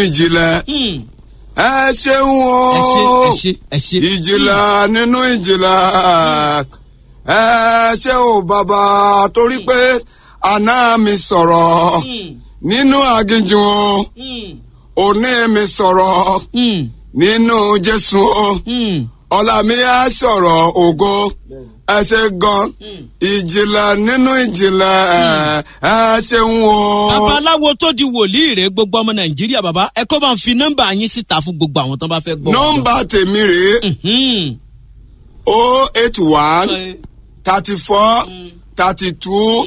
ìjìnlẹ̀ Hmm. ẹ ṣeun o ẹ ṣe ẹ ṣe ẹ ṣe. ìjìnlẹ̀ nínú ìjìnlẹ̀ ẹ ṣe o bàbá torí pé àná mi sọ̀rọ̀ Hmm. nínú aginjù o Hmm. òní mi sọ̀rọ̀ Hmm. nínú jésù o Hmm. ọ̀la mi á sọ̀rọ̀ ògo ẹ ṣe gan ìjìnlẹ̀ nínú ìjìnlẹ̀ ẹ ẹ ṣeun o. babaláwo tó di wòlíì rè gbogbo ọmọ nàìjíríà bàbá ẹ kọ́ bá ń fi nọ́mbà yín síta fún gbogbo àwọn tó bá fẹ́ gbọ́. nọ́mbà tèmi rèé Hmm. o eight one thirty four thirty two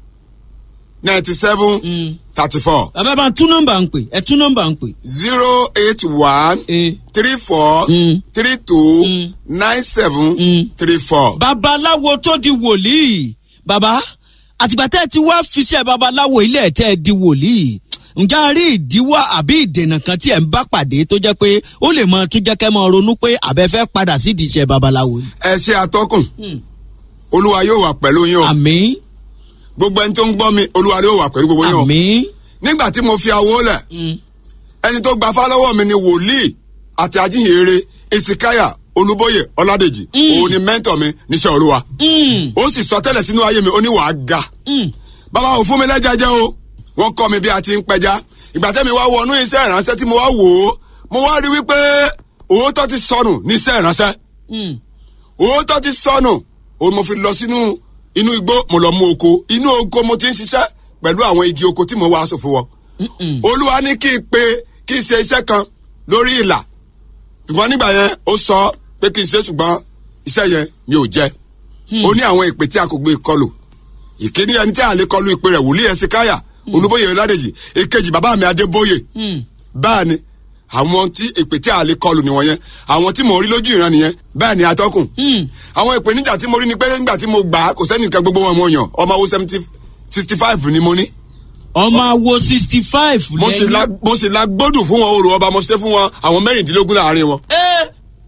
ninety seven Hmm. thirty four bàbá bá ń tún nọ́mbà ń pè ẹ tún nọ́mbà ń pè. zero eight one Eh. three four Mm. three two Mm. nine seven Mm. three four. babaláwo tó di wòlíì bàbá àtìgbà tẹ́ ẹ ti wá fiṣẹ́ babaláwo ilé ẹ̀ tẹ́ ẹ di wòlíì ǹjẹ́ a rí ìdíwọ́ àbí ìdènà kan tí ẹ̀ ń bá pàdé tó jẹ́ pé ó lè mọ tún jẹ́ kẹ́ mọ ronú pé àbẹ́fẹ́ padà sí ìdíṣẹ́ babaláwo. ẹ ṣe atọ́kùn Hmm. olúwa yóò wà pẹ̀lú yín o àmín gbogbo ẹni tó ń gbọ́ mi olúwa yóò wà pẹ̀lú gbogbo yín o àmín. nígbà tí mo fi awo lẹ̀ Hmm. ẹni tó gba fálọ́wọ́ mi ni wòlíì àti ajíhìnrere esikaya olúbóyè ọládèjì òun ni mẹ́ńtọ̀ mi níṣẹ́ olúwa Hmm. ó sì sọ tẹ́lẹ̀ sínú ayé mi ó ní wàá ga Hmm. bàbá ò fún mi lẹ́jà jẹ́ o wọ́n kọ́ mi bí a ti ń pẹja ìgbà tẹ́mi wá wọnú iṣẹ́ ìránṣẹ́ tí mo wá wò ó mo wá rí wípé òótọ́ ti sọnù ní iṣẹ́ ìránṣẹ́ Hmm. òótọ́ ti sọnù òun mo fi lọ sínú inú igbó mo lọ mú oko inú oko mo ti ń ṣiṣẹ́ pẹ̀lú àwọn igi oko tí mo wá aṣọ fún wọn Mm-mm. olúwa ní kí n pe kí n ṣe iṣẹ́ kan lórí ìlà ṣùgbọ́n nígbà yẹn ó sọ pé kí n ṣe ṣùgbọ́n iṣẹ́ yẹn mi ò jẹ́ ó ní àwọn ìpè tí a kò gbé kọlù ìkíní ẹni tí a lè kọlu ìpè rẹ̀ wòlíì ẹsẹ̀ káyà olúbóyè ọládèjì èkejì bàbá mi adébóyè Hmm. bẹ́ẹ̀ ni àwọn tí ìpè tí a lè kọlù nìwọ̀n yẹn àwọn tí mo rí lójú ìran nìyẹn bẹ́ẹ̀ ni atọ́kùn Hmm. àwọn ìpèníjà tí mo rí ni pé nígbà tí mo gbà á kò sẹ́nìkan gbogbo wọn mo yàn ọmọ owó seventy sixty five ni mo ní ọmọ awo sixty five mo sì la mo sì la gbódù fún wọn orò ọba mo ṣe fún wọn àwọn mẹ́rìndínlógún láàrin wọn ẹ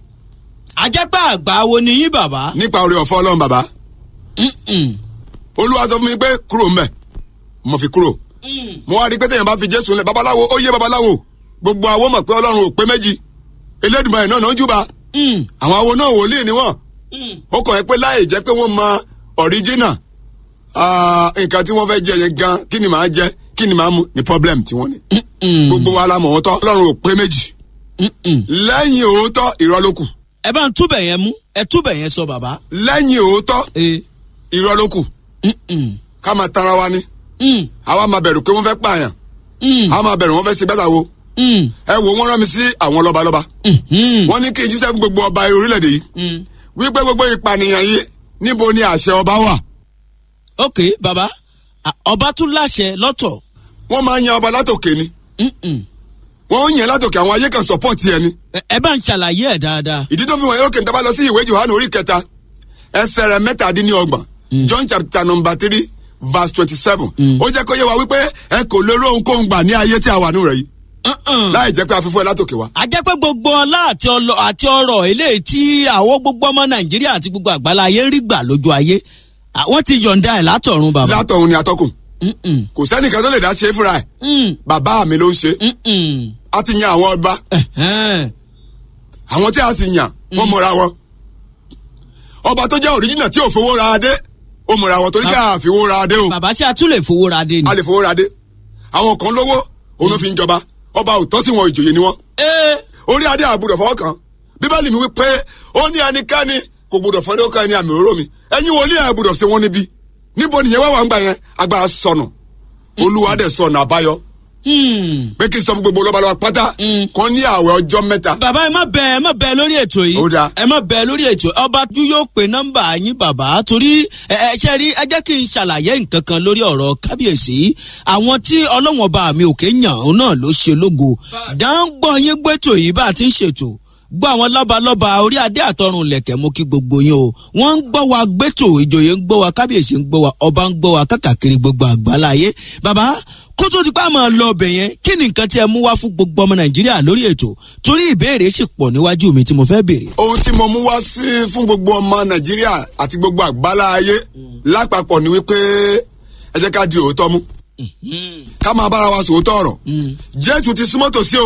ajẹ́pẹ́ àgbà wo ni yín bàbá. nípa oore ọ̀fọ́ ọlọ́run bàbá Mm-mm. olúwa sọ fún mi pé kúrò mbẹ mo fi kúrò Mm. mo wá rí i pé téèyàn bá fi jésù lẹ babaláwo ó yé babaláwo gbogbo àwọn mọ̀ pé ọlọ́run ò pé méjì elédùnmáyé náà náà ń júbà Mm. àwọn awo náà wòlíì ni wọ́n Mm. ó kàn yẹn pé láì jẹ́ pé wọ́n mọ ọ̀ríjínà nǹkan tí wọ́n fẹ́ jẹ yẹn gan kí ni màá jẹ kí ni màá mu ni problem tí wọ́n ní Mm-mm. gbogbo wa la mọ̀ wọ́n tọ́ ọlọ́run ò pé méjì Mm-mm. lẹ́yìn òótọ́ irọ́ ló kù ẹ bá ń túbẹ̀ yẹn mú ẹ túbẹ̀ yẹn sọ bàbá. lẹ́yìn òótọ́ ẹ irọ́ ló kù Mm-mm. ká máa tanra wa ni Mm. àwa máa bẹ̀rù pé wọ́n fẹ́ pààyàn Mm. àwa máa bẹ̀rù wọ́n fẹ́ ṣe gbẹ́ta wo Mm. ẹ wo wọ́n rán mi sí àwọn lọ́balọ́ba Mhm. wọ́n ní kí n jíṣẹ́ fún gbogbo ọba orílẹ̀-èdè yìí Mm. wípé gbogbo ìpànìyàn yìí níbo ni àṣẹ ọba wà ok bàbá à, ọba tún láṣẹ lọ́tọ̀. wọ́n máa ń yan ọba látòkè ni Mm-mm. wọ́n ń yan látòkè àwọn ayé kan support yẹn ni ẹ ẹ bá ń ṣàlàyé ẹ dáadáa. ìdí tó fi wọ̀nyí lókè níta bá lọ sí ìwé johannu orí kẹta ẹsẹ̀ rẹ̀ mẹ́tàdínlọ́gbọ̀n john chapter number three verse twenty seven ó jẹ́ kó yé wa wípé ẹ kò lè rí ohunkóhun gbà ní ayé tí a wà nù rẹ̀ yìí Uh-uh. láì jẹ́ pé a fi fún ẹ látòkè wa. a jẹ́ pé gbogbo ọlá àti ọlọ- àti ọrọ̀ eléyìí tí àwọn gbogbo ọmọ nàìjíríà àti gbogbo àgbálá ayé ń rí gbà lójú ayé àwọn ti yọ̀ǹda ẹ̀ látọ̀run bàbá. látọ̀hún ni atọ́kùn Mm-mm. kò sẹ́nìkan tó lè dá ṣe é fúnra ẹ̀ Mm. bàbá mi ló ń ṣe Mm-mm. a ti yan àwọn ọba Ẹ̀hẹ́n. àwọn tí a sì yàn wọ́n mọ̀ra wọn ọba tó jẹ́ òríjìnà tí ò fowó ra adé ó mọ̀ra wọn torí kí a fi owó ra adé o bàbá ṣe àtúlẹ̀ fowó ra dé ni. a lè fowó ra adé àwọn kan lówó òun ló fi ń jọba ọba òtọ́ sí wọn ìjòyè ni wọn Ẹ́, orí adé àbúrò fọwọ́ kan bíbélì mi wí pé ó ní ẹnikẹ́ni kò gbọdọ̀ fọ́n lókàn ẹni àmì òróró mi ẹ̀yin wòlíì àbúrò ṣe wọ́n níbí níbo nìyẹn wá wà ń gbà yẹn agbára sọnù olúwa dẹ̀ sọnù àbáyọ hmm. pé kí n sọ fún gbogbo lọ́balọ́ba pátá Mm. kan ní àwẹ̀ ọjọ́ mẹ́ta bàbá ẹ má bẹ ẹ má bẹ lórí ètò yìí Ó dáa. ẹ má bẹ lórí ètò ọba tú yóò pe nọ́mbà yín bàbá torí ẹ ẹ ṣe rí ẹ jẹ́ kí n ṣàlàyé nǹkan kan lórí ọ̀rọ̀ kábíyèsí àwọn tí ọlọ́wọ̀n ọba mi òkè yàn òun náà ló ṣe lógo dáńgbọ́n yín gbẹ́tò yìí bá a ti ń ṣètò gbọ́ àwọn lọ́balọ́ba orí adé àtọrun lẹ̀kẹ̀ mú kí gbogbo yín o wọ́n ń gbọ́ wa gbẹ́tò ìjòyè ń gbọ́ wa kábíyèsí ń gbọ́ wa ọba ń gbọ́ wa kákàkiri gbogbo àgbáláyé bàbá kó tó di pa máa lọ ọbẹ̀ yẹn kí ni nǹkan tí ẹ mú wá fún gbogbo ọmọ nàìjíríà lórí ètò torí ìbéèrè sì pọ̀ níwájú mi tí mo fẹ́ béèrè. ohun tí mo mú wá sí fún gbogbo ọmọ nàìjíríà àti gbogbo àgbálá ayé lápapọ̀ ni wípé ẹ jẹ́ ká di òótọ́ mú ká máa bára wa sòótọ́ ọ̀rọ̀ jésù ti súnmọ́ tòsí o